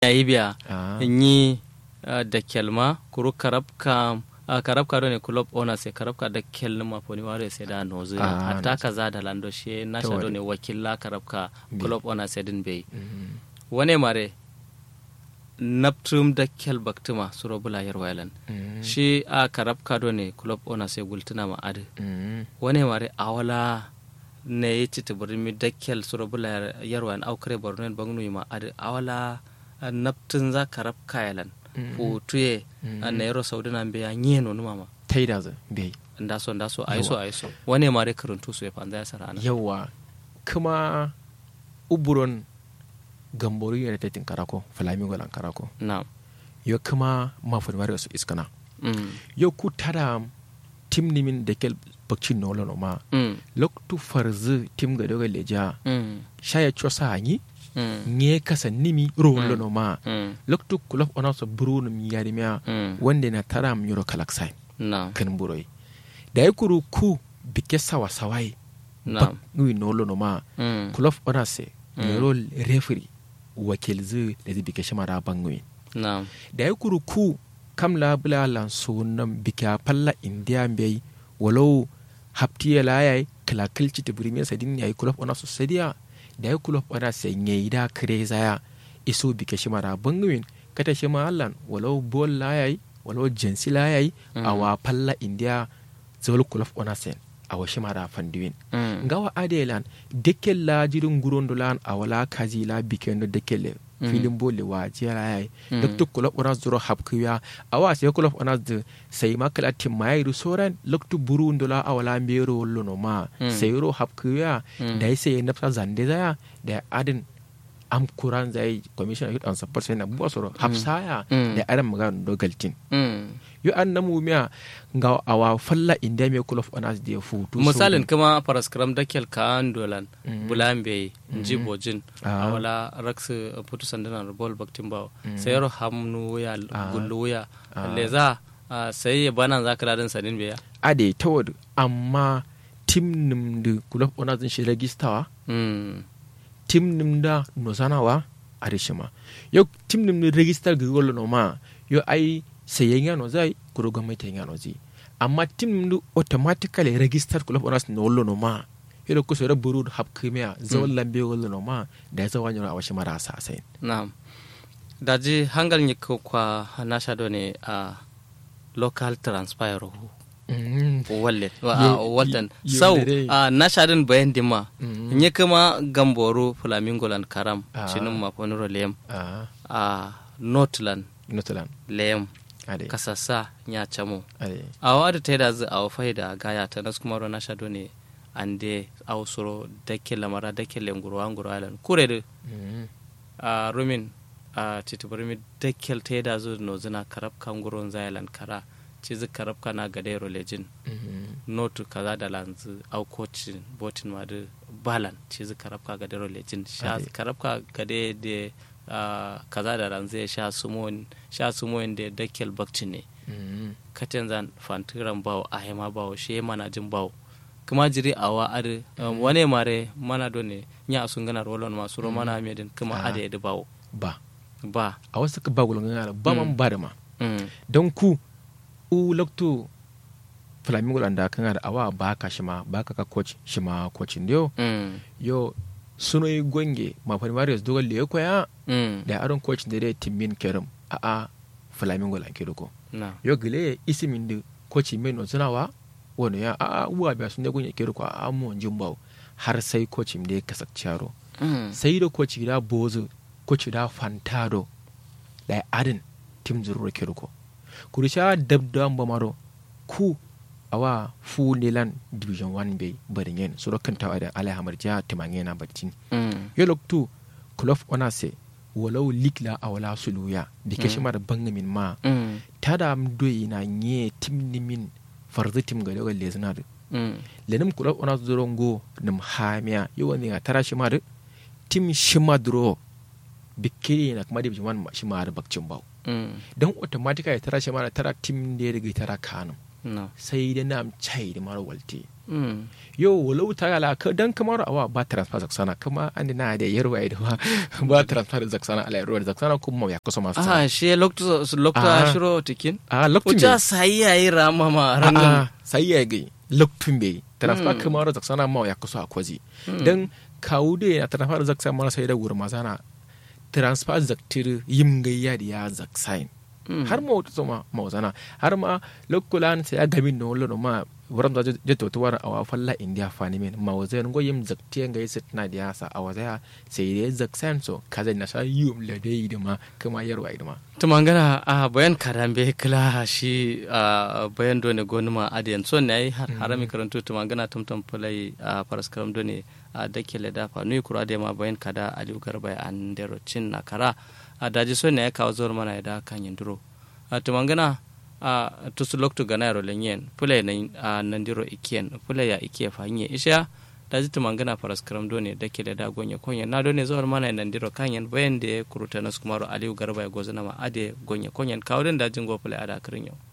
yayi biya Ah. yi da kelma kuru karabka a karabka do ne club owner sai karabka da kel ma foni ware sai da nozu Ah, hatta kaza da lando she na sha do ne wakilla karabka club owner sai din bai Mhm. wane mare naptrum da kel baktuma suro bula yar wailan Mhm. shi a karabka do ne club owner sai gultuna ma adi Mhm. wane mare awala ne yi citi burmi da kel suro bula yar wailan aukare borno bangnu ma adi awala naptun za karabka yalan Mhm. putuye Mhm. a nairo saudi na biya nyeno numa ma taida za bai ndaso ndaso aiso aiso wane mare karuntu su ya fanza ya sarana yawa kuma uburon gamboru yana tetin karako flamingo lan karako na yo kuma mafon mari su iskana mm yo ku tada tim nimin da kel bakcin nolo no ma mm loktu farzu tim ga doga leja mm shaya chosa hanyi mm nye kasa nimi rolo no ma mm loktu kulof ona so buru num yari mia mm wanda na tara am yoro kalaksai na kan buroi da ya kuru ku bike sawa sawai na bak nui nolo no ma mm kulof ona se Mm. yoro referee wakil zu da zai bike shama da bangui na da ya kuru ku kam la bula lan so nam bike a palla india mbei walau haptiye la yai kala kilci ta burimi sadin yayi kulof ona so sadiya da ya kulof ona se nyei da kre zaya iso bike shama da bangui kata shama allan walau bol la yai walau jensi la yai Mm. awa palla india zol kulof ona sen awa shama da fandiwin mm ngawa adelan dekel la jirin gurondo lan awala kaji la bikendo dekele Mm. filin bole wa jera yayi Mm. duk kulop ona zuro hapkuya awa sai kulop ona de sai makala timai ru soran loktu burundo la awala mbero wollo no ma Mm. sai ro hapkuya Mm. da sai nafsa zande zaya da adin am kuran zai commission youth and support sai na buwa soro hapsaya Mm. da adam magana dogaltin mm yo an namu miya nga awa falla inda me kulop ona de futu misalin kuma paraskram da kel kan dolan Mm. bulambe nji bojin Ah. awala raksu putu sandana bol baktin bawo Mm. sayro hamnu ya Ah. gullu ya Ah. leza ah, sai ya bana za ka ladin sanin beya ade tawad amma tim nim da kulab ona zan shi registawa mm tim nim da no sanawa a rishima yo tim nim da register ga golo no ma yo ai sayen ya no zai kuro gwamnati ya no zi amma tim nim da automatically register kulab ona no lo no ma yo da kusa da buru hab kimia zawon lambe golo no ma da ya zawa nyoro a washi mara sa sai na'am daji hangal ni ko kwa nasha do ne a local transpire hu walle wa- a Ye- waltan ye- sau yodere. a nasha din bayan dima Mhm. nye kuma gamboro flamingo lan karam Ah. cinin mafoniro lem ah a northland notalan lem ade kasasa nya chamo ade a wada ta da zu a faida gaya ta nas kuma rona shado ne ande a usuro dake lamara dake lenguro anguro alan kure de Mhm. a rumin a tituburmi dakel ta da zu no zina karab kan guron zailan kara ci zu karab kana gade rolejin Mhm. notu kaza da lanzu au coachin botin ma de balan ci zu karab ka gade rolejin sha Ade. karab ka gade de a, kaza da lanzu ya sha sumon sha sumon de dakel bakcin ne Mhm. katen zan fantiran bawo a hema bawo she mana jin bawo kuma jiri awa ade um, wane mare mana do ne nya sun gana rolon masu ro mana medin kuma Ah. ade da bawo ba ba a wasu ka ba gulun yana ba man ba da ma mm. don ku u lokto flamingo lan da kan da awa ba ka shi ma ba ka ka coach shi ma coaching dio Mm. yo suno yi gonge ma fa marius dogal le ko ya Mm. da aron coach da dai timmin kerim a a flamingo lan ke ko na yo gile isimin da coach men no tunawa wono ya a a uwa ba sun da gonge ke ko a mu jimbaw har sai coach da ya kasance yaro mm. sai da coach da bozo coach da fantado da adin tim zuru ke ko kurisha dabda mbamaro ku awa fu nelan division 1 be barin yen suro kan tawa da alai hamar ja timange na barcin Mm. yo loktu kulof ona se walau likla awala suluya da ke shimar bangamin ma Mm. tada am doyi na nye tim nimin farzi tim ga daga lezina da Mm. lenim kulof ona zuro ngo nim hamiya yo wani ga tara shimar tim shima duro bikiri na kuma division 1 shimar bakcin bawo Mm. don automatically tara shimar tara tim da ya riga tara kanum na sai da nam chai da mara walte Mm. yo walau ta ala ka dan kamar awa ba transfer zaksana kuma an na da yarwa da ba ba transfer zaksana ala yarwa zaksana kuma ya kusa masu aha she lokto lokto Ah. shiro tikin a lokacin uja sai yayi rama ma rangan a sai ya ga lokacin bai transfer Mm. kamar zaksana ma ya kusa a kwazi dan kawo da na transfer zaksana mara sai da wurin mazana transfer zaktir yim gayya da ya zaksain Mm. har ma wata zama mauzana har ma lokulan sai ya gamin na wala ma wurin da jeta wata wani awa falla india fani min ma wazai ngo yim zaktiyan ga yisit na da yasa a wazaya sai da zaksan so kaza na sa yum la dai da ma kuma yarwa da ma tumangana a bayan karambe kila shi a bayan done gonuma adiyan son ne ai har harami karantu tumangana tumtum fulai a faras karam done a dake le dafa nui kura da ma bayan kada aliu garba an dero cin na kara a daji son ne ai kawo zuwar mana ya da kan yinduro a tumangana a tusu loktu gana yaro lenyen fulai na a nandiro ikiyen fulai ya ikiye fahimye isha daji tumangana faras karam done dake le da gonye konye na done zuwar mana ya nandiro kanyen bayan da ya kuruta nasu kumaro aliu garba ya gozana ma ade gonye konyen kawo den dajin go fulai ada kirin yau